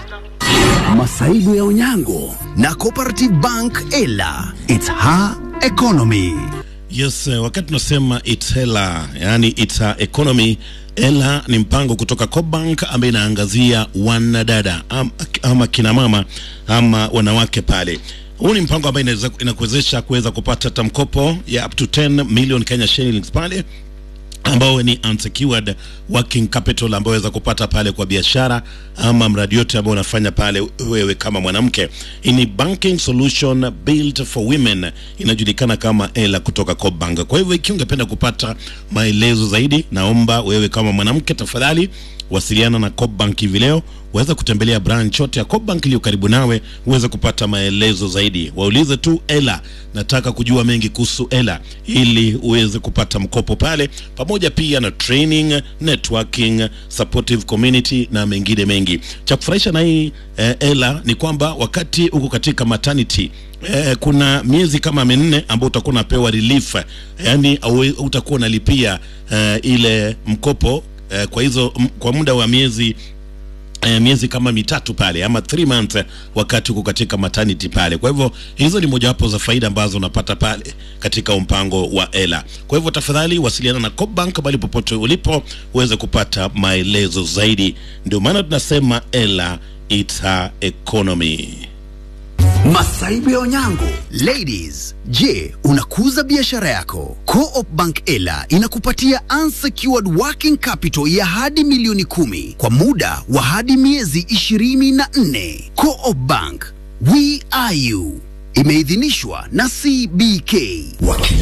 Masaibu ya Onyango na Cooperative Bank Ela. It's her economy. Yes, eh, wakati tunasema it's hela, yani it's a economy. Ela ni mpango kutoka Cobank ambaye inaangazia wanadada ama, ama kina mama ama wanawake pale. Huu ni mpango ambayo inaweza inakuwezesha kuweza kupata hata mkopo ya up to 10 million Kenya shillings pale ambao ni unsecured working capital ambao waweza kupata pale kwa biashara ama mradi yote ambao unafanya pale wewe kama mwanamke. Hii ni banking solution built for women, inajulikana kama Ela kutoka Cobank. Kwa hivyo ikiwa ungependa kupata maelezo zaidi, naomba wewe kama mwanamke tafadhali wasiliana na Cobank hivi leo. Waweza kutembelea branch yote ya Cobank iliyo karibu nawe uweze kupata maelezo zaidi. Waulize tu Ela, nataka kujua mengi kuhusu Ela, ili uweze kupata mkopo pale, pamoja pia na training, networking, supportive community na mengine mengi. Cha kufurahisha na hii eh, Ela ni kwamba wakati uko katika maternity Eh, kuna miezi kama minne ambao utakuwa unapewa relief, yani au utakuwa unalipia eh, ile mkopo eh, kwa hizo m, kwa muda wa miezi eh, miezi kama mitatu pale ama 3 months eh, wakati uko katika maternity pale. Kwa hivyo hizo ni mojawapo za faida ambazo unapata pale katika mpango wa Ela. Kwa hivyo tafadhali wasiliana na Cobank bali popote ulipo uweze kupata maelezo zaidi. Ndio maana tunasema Ela it's a economy. Masaibu ya Onyango. Ladies, je, unakuza biashara yako? Co-op Bank Ela inakupatia unsecured working capital ya hadi milioni kumi kwa muda wa hadi miezi ishirini na nne. Co-op Bank, we are you. Imeidhinishwa na CBK. Waki